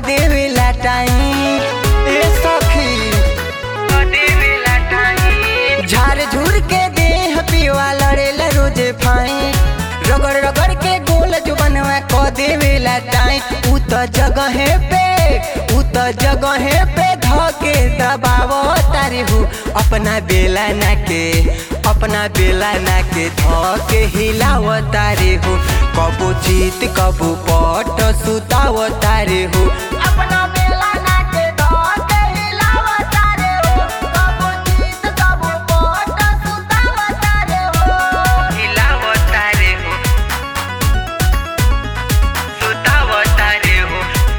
देवेला टाइम ए सखी झाड़ झूर के देह पिवा लड़ेला रोजे फाइन रगड़ रगड़ के गोल जो बनवा क देवेला टाइम उ त जगहे पे उ त जगहे पे धके दबावो तारे हो अपना बेला ना के अपना बेला ना के धके हिलाव तारे हो कबो चीत कबो पट सुताव तारे हो अपना बेला ना के धके हिलाव तारे हो कबो चीत कबो पट सुताव तारे हो हिलाव तारे हो सुताव तारे हो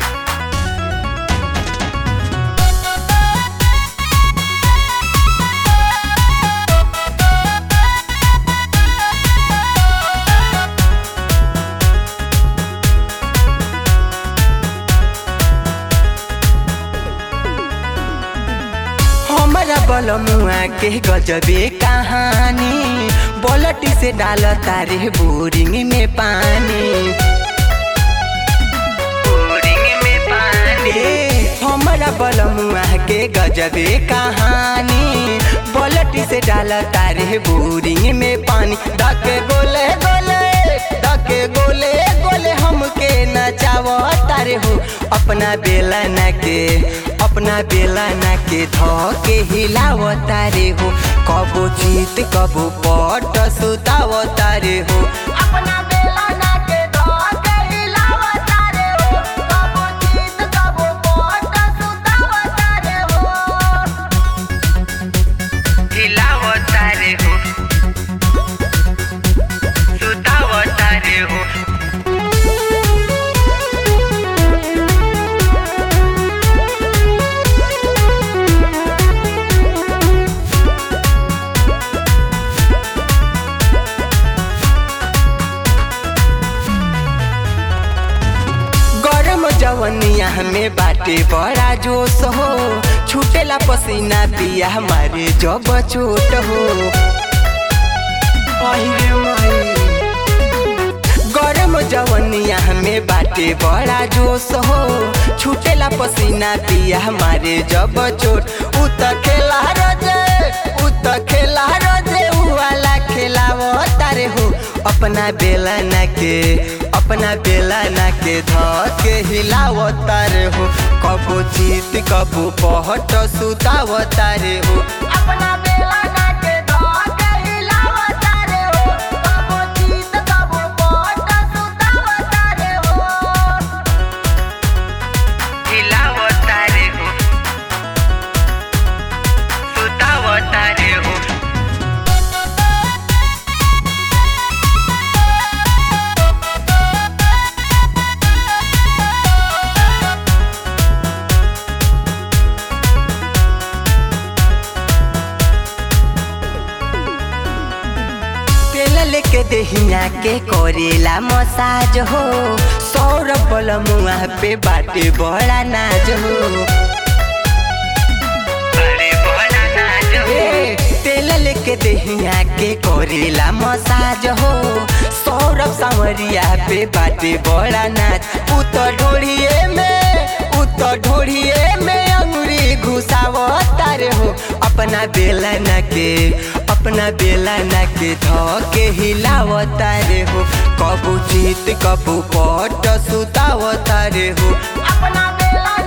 हमारा बलमुआ के गजबे कहानी बोलटी से डाल तारे बोरिंग में पानी बोरिंग में पानी ए, हमारा बलमुआ के गजबे कहानी बोलटी से डाल तारे बोरिंग में पानी धके गोले गोले धके गोले गोले हमके नचाव तारे हो अपना बेला ना के अपना बेला ना के धके हिलाव तारे हो कबो जीत कबो पट सुताव तारे हो अपना बेला ना के धके हिलाव तारे हो कबो जीत कबो पट सुताव तारे हो हिलाव तारे हो सुताव तारे हो गरम जवनिया में बाटे बड़ा जोश हो छूटेला पसीना पिया हमारे जब चोट हो अहिरे माई। गरम जवनिया में बाटे बड़ा जोश हो छूटेला पसीना पिया हमारे जब चोट उ त खेला रजे उ त खेला रजे उ वाला खेलाव तारे हो अपना बेला ना के अपना बेला ना के धके हिलाव तारे हो कबो जीत कबो पहट सुताव तारे हो अपना बेला ना के धके हिलाव तारे हो कबो जीत कबो पहट सुताव तारे हो हिलाव तारे हो सुताव तारे हो तेल लेके देहिया के करेला मसाज हो सौरभ बलमुआ पे बाटे बड़ा नाज हो अरे बड़ा नाज हो ए, तेल लेके देहिया के करेला मसाज हो सौरभ सांवरिया पे बाटे बड़ा नाच उ तो ढोड़िए में उ तो ढोड़िए में अंगुरी घुसाव तारे हो अपना बेला ना के अपना बेला ना के धके हिलाव तारे हो कबू जीत कबू पट सुताव तारे हो अपना बेला